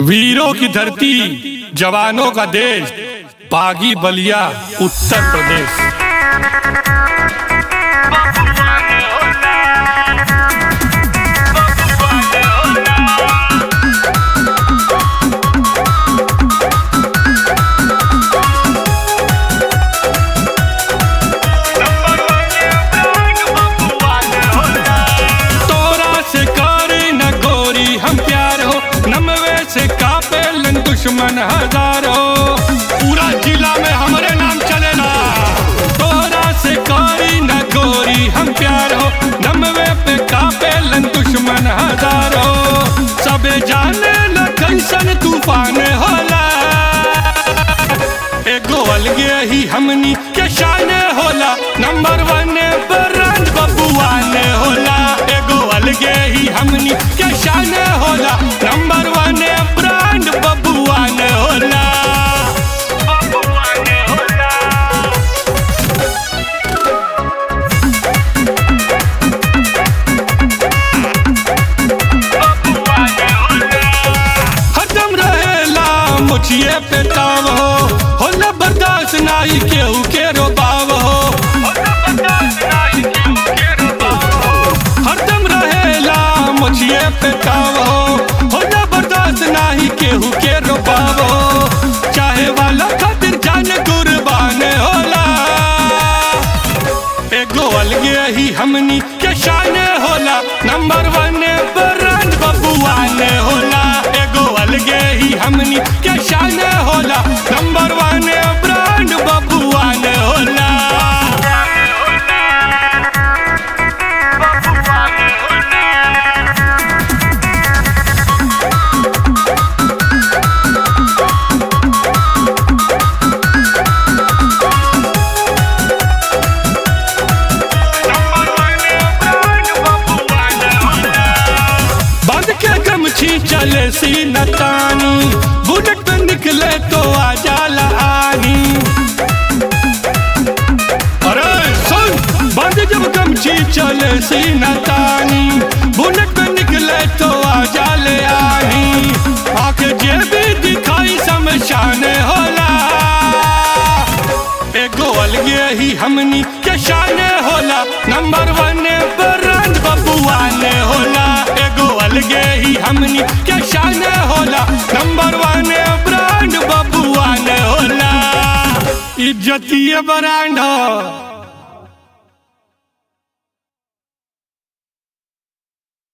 वीरों की धरती जवानों का देश बागी बलिया उत्तर प्रदेश तोरा से करे न गोरी हम प्यार हो नमवे से कापेलन दुश्मन हजार हो पूरा जिला में हमारे नाम चलेला तोरा से करी न गोरी हम प्यार हो नमवे पे कापेलन दुश्मन हजार हो सबे जाने न कैसन तूफान होला एगो अलगे ही हमनी के शान होला नंबर वन ब्रांड बबुआ ने होला एगो अलगे ही हमनी के शान होला नंबर वन ब्रांड बबुआ ने होला बबुआ ने होला हरदम रहेला मुछिए पे ताव हो होला बर्दाश्त नाही केहू के रोबाव हो हरदम रहेला मुछिए पे ताव हो होला बर्दाश्त नाही केहू के रोबाव हो चाहे वाला खातिर जान कुर्बान होला एगो अलगे ही हमनी के शान होला नंबर वन ब्रांड बबुआ ने होला एगो अलगे ही हमनी के शान होला नंबर वन ब्रांड बबुआ ने होला बांध के गमछी चले सी नतानी बुलेट पे निकले तो आ जाला आनी अरे सुन बांध जब गमछी चले सी नतानी बुलेट पे निकले तो आ जाले आनी आके जे भी दिखाई समशान होला एगो अलगे ही हमनी के शान होला नंबर वन ब्रांड बबुआ ने होला एगो अलगे ही हमनी के शान होला नंबर वन ब्रांड बबुआ ने होला इज्जतीय ब्रांड हो